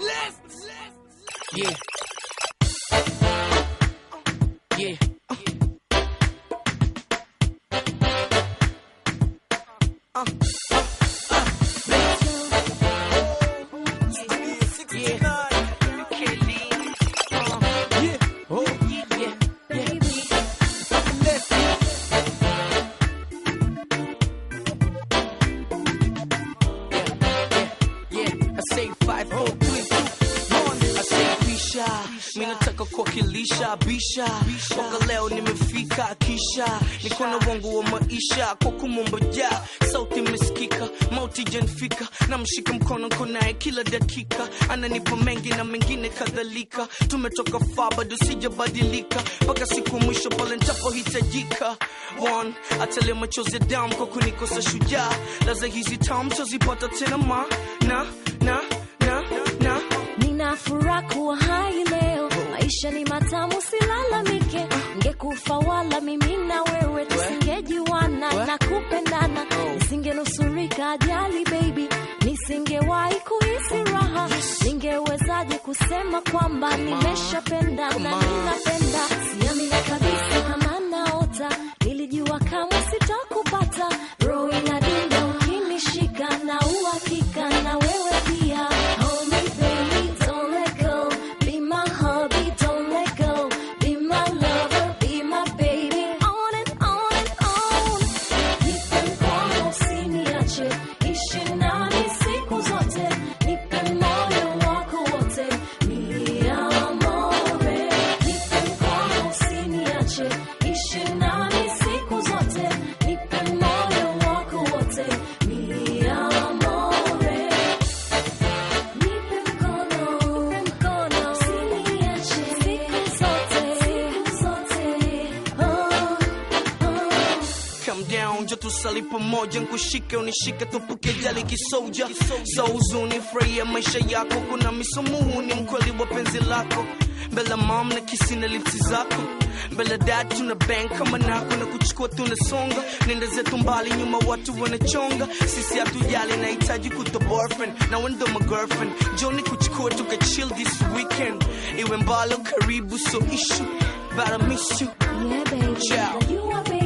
Yeah. Yeah. Uh, uh, uh, yeah. Kelly. Uh, yeah. Oh, yeah. Yeah. Yeah, I say five, four, three, two, one. I say bisha, mimi nataka kuwakilisha bisha. Mwaka leo nimefika kisha, niko na wangu wa maisha kwa kumomboja, sauti imesikika, mauti janifika, namshika mkono niko naye kila dakika, ananipa mengi na mengine kadhalika. Tumetoka far bado sijabadilika, mpaka siku mwisho pale nitapohitajika. One, atale machozi ya damu kwa kunikosa shujaa, laza hizi tamu tazipata tena ma na na na na Nina furaha kuwa hai leo, maisha ni matamu, silalamike. Ngekufa wala mimi na wewe tusingejuana na kupendana, nisingenusurika ajali baby, nisingewahi kuhisi raha. Ningewezaje kusema kwamba nimeshapenda na ninapenda? Siamini kabisa kama naota, nilijua kama sitakupata. Roho inadunda ukinishika na uhakika na wewe pia. Hold me baby, don't let go. Be my hubby, don't let go. Be my lover, be my baby. On and on and on. Nipe mkono usiniache, ishi nami siku zote. Nipe moyo wako wote, mi amore. Nipe mkono usiniache, ishi nami siku zote. Nipe moyo wako wote, mi amore. Nipe mkono, mkono, usiniache siku zote, siku zote. Oh, oh. Come down, njo tusali pamoja, nkushike unishike, tupuke jali kisoja. So huzuni, furahia maisha yako, kuna misumuhu, ni mkweli wa penzi lako. Mbele mom na kisi na lipsi zako, mbele dad tuna bang kama nako na kuchukua tunasonga, nenda zetu mbali, nyuma watu wanachonga. Sisi hatujali, nahitaji kuto boyfriend na wewe ndo my girlfriend. Joni kuchukua tuka chill this weekend, iwe mbali au karibu, so issue, but I miss you. Yeah, baby. Ciao. You are baby.